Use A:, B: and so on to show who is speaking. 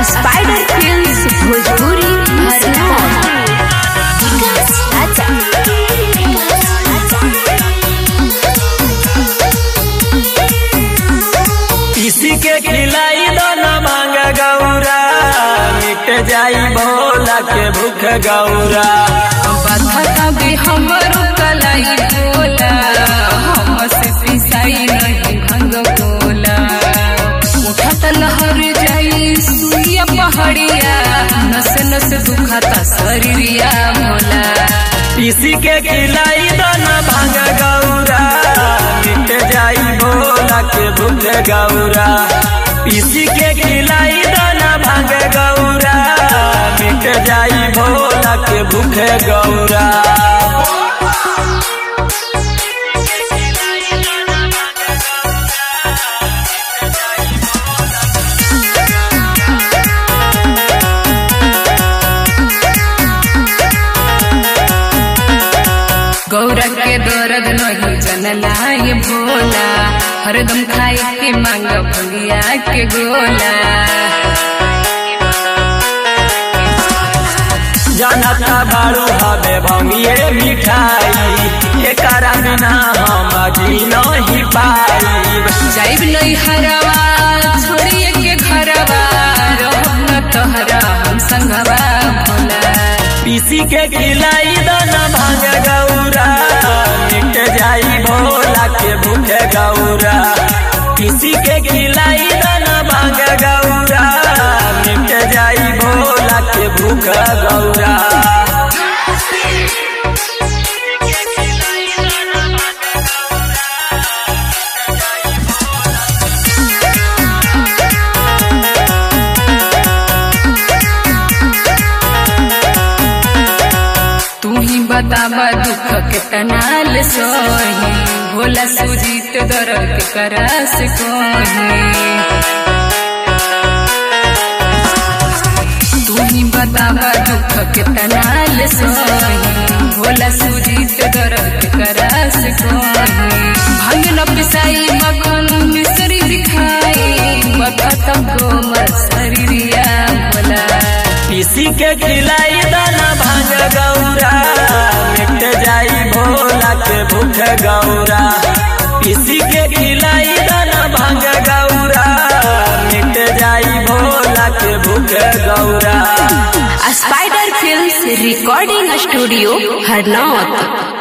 A: spider films Bhojpuri Harnaut
B: किसी के खिलाई दो न मांग गौरा मिट जाई भोला के भूख गौरा
A: बखता भी हमरो कलाई बोला हमसे पिसाई नहीं भंग बोला उठत लहर जाई सुइया पहाड़िया नस नस दुखता शरीरिया भोला
B: किसी के खिलाई दो न भांग गौरा मिट जाई भोला के भूख गौरा किसी के खिलाई दो न भांग गौरा मिट जाई भोला के भूख गौरा
A: गौरा के दर्द नहीं जनला ये भोला हरदम खाए के मांग भंगिया के गोला
B: जनता बाड़ू हवे भंगिए मिठाई एकरा बिना हम जी नहीं पाई
A: जाइब नहीं हरवा छोड़िए के घरवा रहब न तोहरा हम संगवा भोला
B: पीसी के खिलाई दाना भांग गौरा मिट जाई भोला के भूख गौरा पीसी के खिलाई दाना भांग गौरा मिट जाई भोला के भूख गौरा
A: तू ही बतावा दुख के तनाल सोही भोला सुजीत दर्द के करस कोही तू ही बतावा दुख के तनाल सोही भोला सुजीत दर्द के करस कोही भंग न पिसाई मखन मिसरी दिखाई बखत कोमल शरीरिया भोला
B: पीसी के खिलाई दाना भांग गौरा मिट जाई भोला के भूख गौरा पीसी के खिलाई दाना भांग गौरा मिट जाई भोला के भूख Gaura
C: spider films recording studio Harnaut